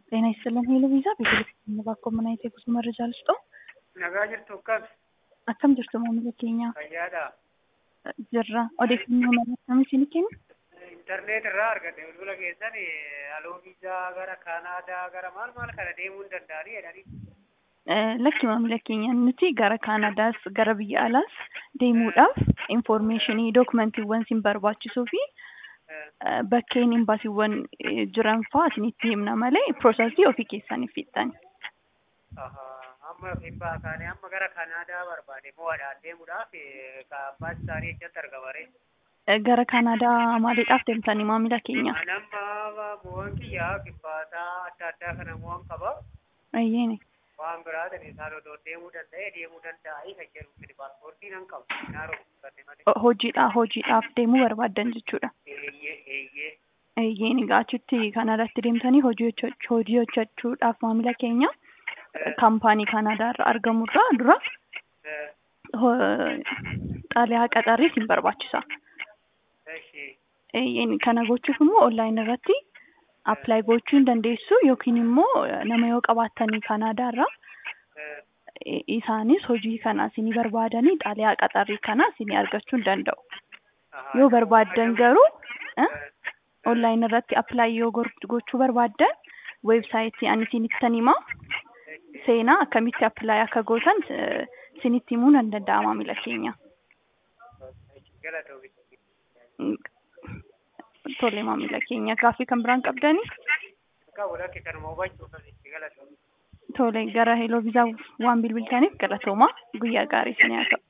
ጤና ይስጥልን ሄሎ ቪዛ ቤተልሔም baakoo mana itee kusuma irra jaallattu Nagaa jirtu akkas akkam jirtu maamila keenya fayyaadha. jirra odeeffannoo mala akkamii isin kenna Intarneet irraa argate bilbila keessan aloo viizaa gara Kaanaadaa gara maal maal kana deemuu hin danda'anii jedhanii. lakki maamila keenya nuti gara kaanaadaas gara biyya alaas deemuudhaaf infoormeeshinii dookumentiiwwan isin barbaachisuu fi bakkeen imbaasiiwwan jiran fa'aa isinitti himna malee piroosesii ofii keessaniif fixxani. Amma kibbaa kaane amma gara Kaanaadaa barbaade mo'adhaan deemuudhaaf abbaan isaanii ejjatti argamare. Gara kaanaadaa maaliidhaaf deemtanii maamila keenya? Nama mo'an kiyyaa kibbaataa adda addaa kana mo'an qaba. Ayyeeni. Waan biraatiin isaan odoo deemuu danda'e deemuu danda'anii kan jedhu fide paaspoortii nan qabu. Naaroo fudhate malee. Hojiidhaa hojiidhaaf deemuu barbaaddan jechuudha. Eeyyee eeyyee. Ayyeeni achitti kaanaadaatti deemtanii hojii hojjech- hojii hojjechuudhaaf maamila keenya kaampaanii kaanaadaa irra argamurraa dura ho- xaaliyaa qaxarrii isin barbaachisa. Eshi. Eeyyeen kana gochuuf immoo onlaayin irratti appilaayi gochuu hin dandeessu yookiin immoo nama yoo qabaattanii kaanaadaa irraa i- isaanis hojii kana isinii barbaadanii xaaliyaa qaxarrii kana isinii argachuu hin danda'u. Yoo barbaaddan garuu onlaayin irratti appilaayi yoo gor- gochuu barbaaddan weebsaayitii ani isinittan hima seenaa akkamitti appilaayi akka gootan eh, isinitti himuu nan danda'a maamila keenya. Galatoomi. Tole maamila keenya gaaffii kan biraan qabdanii? Qabu lakki kanuma hubachuuf asitti galatoomi. Tole gara heloo viizaa waan bilbiltaniif galatoomaa guyyaa gaarii isinii haa ta'u.